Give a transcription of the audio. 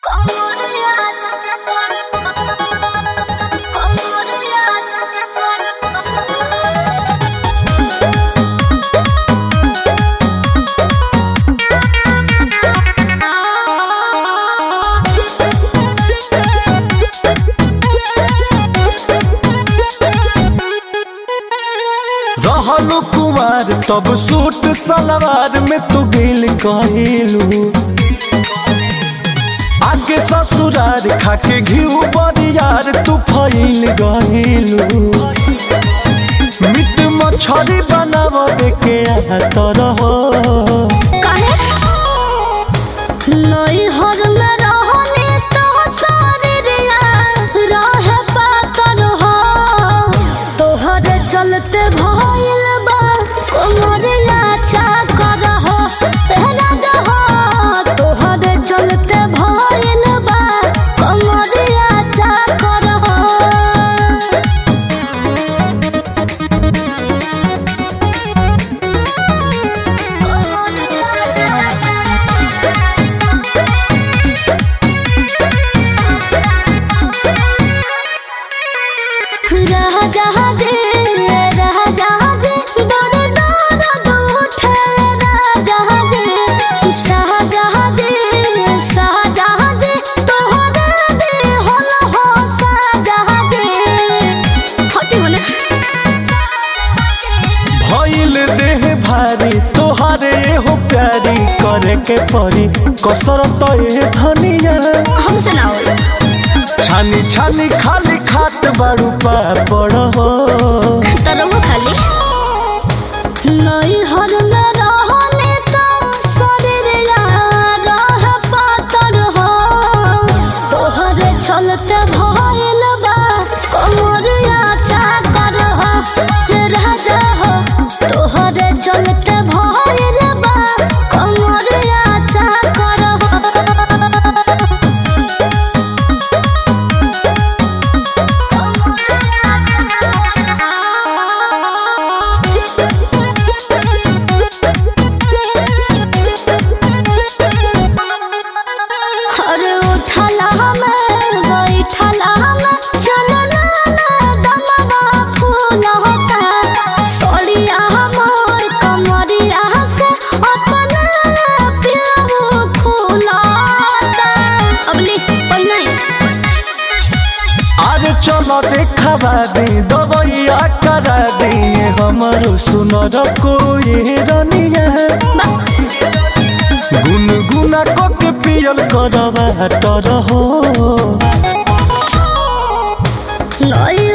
रहलू कुमार तब सूट सलवार में तू गिल कहिलू आगे ससुरार खाके घिउ बरियार तू फैल गहिलू मीट मछरी बनाव के तर हो काहे नई हर में रहने तो सारे रिया रहे पातर हो तोहरे चलते भइल बा कोमरिया चाकर हो तेरा जहो तोहरे चलते भइल बा कोमरिया चाकर हो राजाजे राजाजे दर दर उठे राजाजे शाहजहाजे शाहजहाजे तोहरे दे होल हो शाहजहाजे हटी होने भइल देह भारी तोहारे हो प्यारी करे के परी कसरत ए धनिया हमसे ना होई छानी छानी खाली खात बारू पापड़ हो तरंग खाली नई हर में रहने तो शरीर यार रह पातर हो तोहरे छलते भइल बा कमरिया चाकर हो हे राजा हो तोहरे चलते भइल बा कमरिया चाकर हो अरे उठला हमें बैठला हमें चलला ना दमवा फूल होता सोड़िया हमर कमरिया से अपना प्याऊ फूलता अबली पहिना अरे चलो देखवा दे दवैया करा दे हमारो सुनर कोई रनिया गुनगुना को के पियल करवा तर हो नई